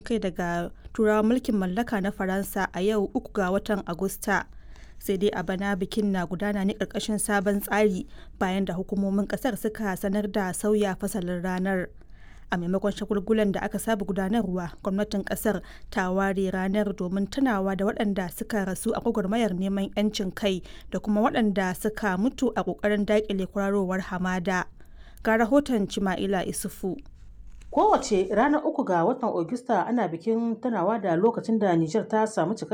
kai daga turawan mulkin mallaka na faransa a yau uku ga watan agusta sai dai a bana bikin na gudana ne ƙarƙashin sabon tsari bayan da hukumomin ƙasar suka sanar da sauya fasalin ranar a maimakon shagulgulan da aka saba gudanarwa gwamnatin kasar ta ware ranar domin tunawa da waɗanda suka rasu a gwagwarmayar neman 'yancin kai da kuma waɗanda suka mutu a ƙoƙarin daƙile kwararowar hamada ga rahoton cima'ila isufu kowace ranar uku ga watan Agusta ana bikin tunawa da lokacin da Nijar ta samu